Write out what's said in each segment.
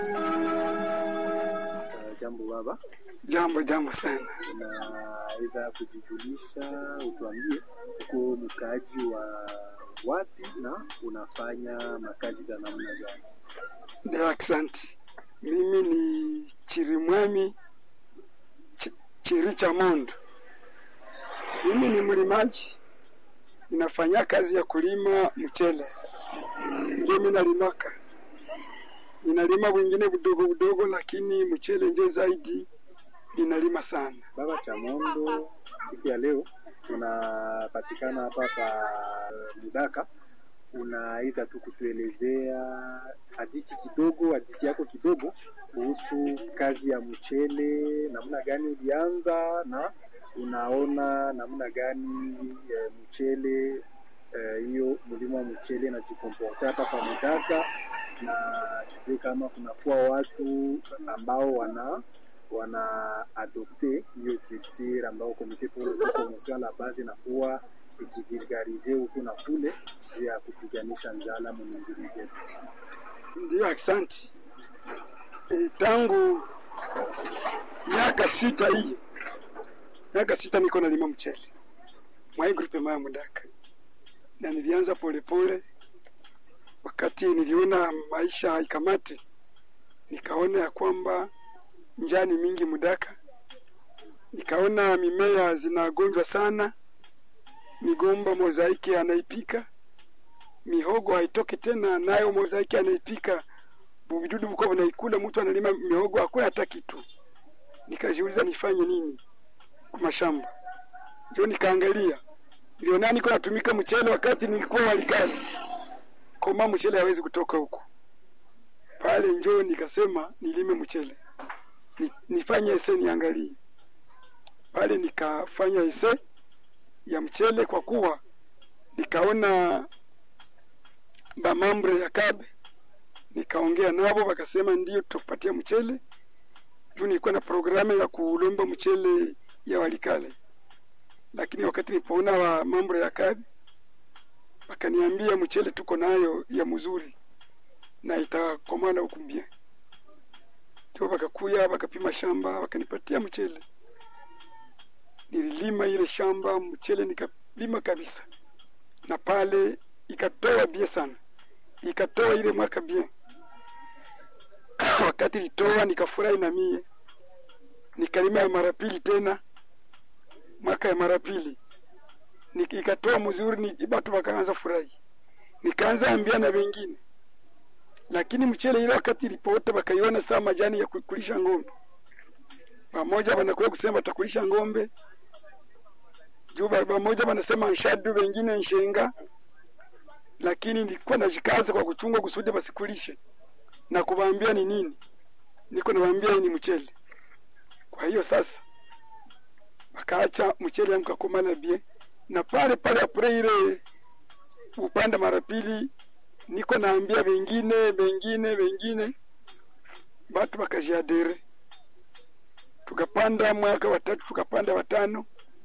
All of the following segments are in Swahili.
Uh, jambo baba, Jambo jambo sana. unaweza kujijulisha, utuambie uko mkaaji wa wapi na unafanya makazi za namna gani? Ndio, asante. Mimi ni Chirimwami Ch Chiri cha Mondo. Mimi ni mlimaji, ninafanya kazi ya kulima mchele, ndio mimi nalimaka. Ninalima wengine vidogo vidogo, lakini mchele ndio zaidi ninalima sana. Baba Chamondo, siku ya leo tunapatikana hapa pa Mudaka. Unaweza tu kutuelezea hadithi kidogo, hadithi yako kidogo kuhusu kazi ya mchele, namna gani ulianza na unaona namna gani e, mchele hiyo e, mlima wa mchele najikomporta hapa pa Mudaka, na sijui kama kunakuwa watu ambao wana wana adopte hiyo culture ambao komite pour la promotion la base inakuwa ikivulgarize huku na kule juu ya kupiganisha njala mumingili zetu. Ndio, asante. E, tangu miaka sita hii miaka sita niko nalima mchele mwai grupe maya Mudaka, na nilianza polepole. Wakati niliona maisha haikamati, nikaona ya kwamba njaa ni mingi Mudaka, nikaona mimea zinagonjwa sana, migomba mozaiki anaipika, mihogo haitoki tena, nayo mozaiki anaipika, vidudu buko vinaikula, mtu analima mihogo hakuna hata kitu. Nikajiuliza nifanye nini kwa mashamba, ndio nikaangalia, niliona niko natumika mchele wakati nilikuwa walikali koma, mchele hawezi kutoka huko pale, njoo nikasema nilime mchele ni, nifanye ese niangalie pale, nikafanya ese ya mchele kwa kuwa nikaona bamambre ya kabe, nikaongea nabo wakasema ndio tupatia mchele juu nilikuwa na programu ya kulomba mchele ya walikale, lakini wakati nilipoona wa mambo ya kabe wakaniambia mchele tuko nayo ya mzuri na itakomana ukumbia ndio wakakuya wakapima shamba wakanipatia mchele. Nililima ile shamba mchele nikalima kabisa, na pale ikatoa bie sana, ikatoa ile mwaka bie wakati litoa nikafurahi na mie, nikalima ya mara pili tena, mwaka ya mara pili ikatoa mzuri, ni batu wakaanza furahi, nikaanza ambia na wengine lakini mchele ile wakati ilipoota wakaiona saa majani ya kulisha ng'ombe, pamoja wanakuwa kusema watakulisha ng'ombe juu, pamoja wanasema nshadu, wengine nshenga, lakini nilikuwa najikaza kwa kuchunga kusudi wasikulishe na kuwaambia ni nini, niko nawaambia ni mchele. Kwa hiyo sasa wakaacha mchele mkakomana bie, na pale pale apure ile upanda mara pili niko naambia wengine wengine wengine, batu wakajiadere, tukapanda mwaka watatu, tukapanda watano,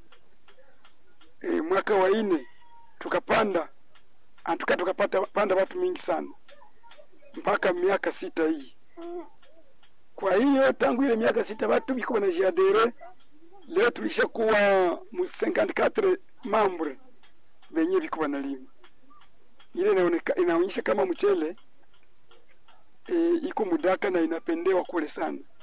e, mwaka wa ine tukapanda antuka, tukapata panda watu mingi sana mpaka miaka sita hii. Kwa hiyo tangu ile miaka sita watu biko wanajiadere, leo tulishakuwa mu 54 mambre wenye biko wanalima ile inaonyesha kama mchele e, iko Mudaka na inapendewa kule sana.